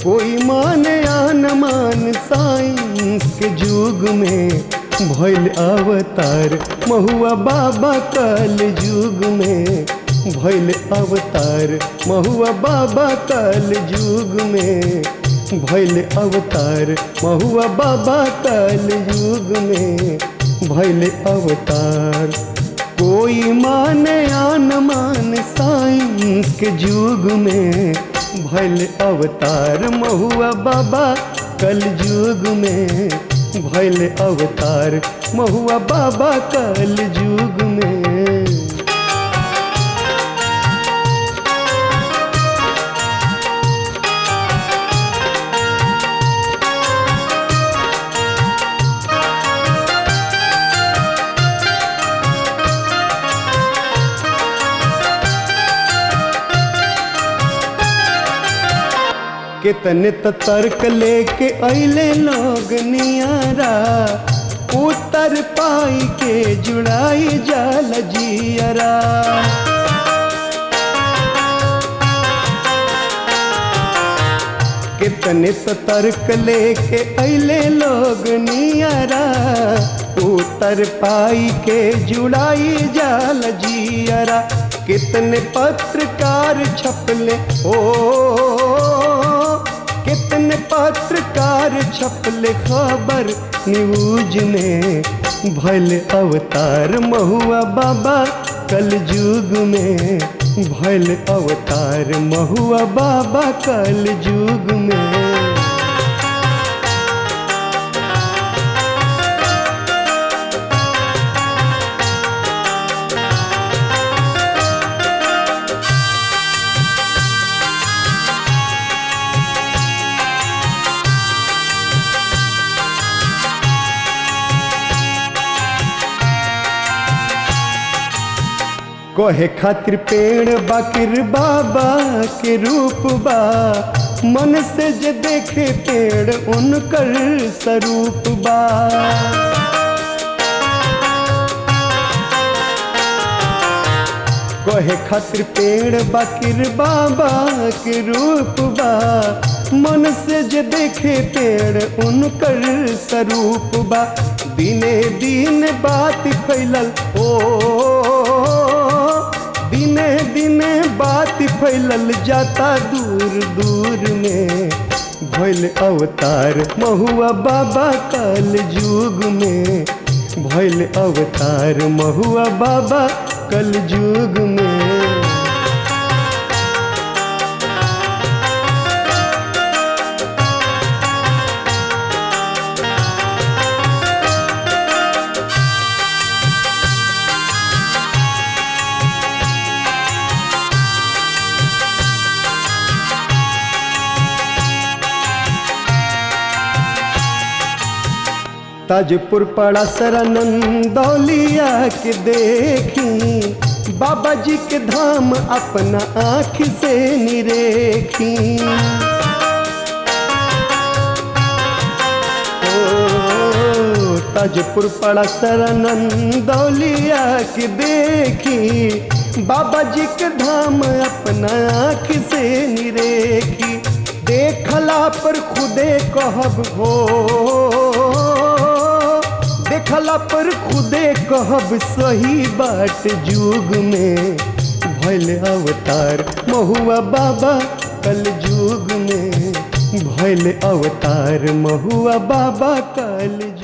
कोई माने आन मान साइंस के युग में भैल अवतार महुआ बाबा कल युग में भैल अवतार महुआ बाबा कल युग में भैल अवतार महुआ बाबा कल युग में भैल अवतार कोई माने आन मान साइंस के युग में भैल अवतार महुआ बाबा कल युग में भैल अवतार महुआ बाबा कल युग में कितने त तर्क लेके अले लोग नियारा उतर पाई के जुड़ाई जाल जियरा कितने त तर्क लेके अले लोग नियारा उतर पाई के जुड़ाई जाल जियरा कितने पत्रकार छपले ओ कितने पत्रकार छपले खबर न्यूज में भल अवतार महुआ बाबा कल युग में भल अवतार महुआ बाबा कल युग में कहे खातिर पेड़ बाकिर बाबा के रूप बा मन से जे देखे पेड़ उनकर स्वरूप बा कहे खातिर पेड़ बाकिर बाबा के रूप बा मन से जे देखे पेड़ उनकर स्वरूप बा दिने दिन बात फैलल ओ दिने दिने बात फैलल जाता दूर दूर में भैल अवतार महुआ बाबा कल युग में भैल अवतार महुआ बाबा कल युग में ताजपुर पड़ा सरनंदौलिया के देखी बाबा जी के धाम अपना आँख से निरेखी ओ, ताजपुर पड़ा सरनंदौलिया के देखी बाबा जी के धाम अपना आँख से निरेखी देखला पर खुदे कहब हो देखला पर खुदे कहब सही बाट युग में भैल अवतार महुआ बाबा कल युग में भैल अवतार महुआ बाबा कल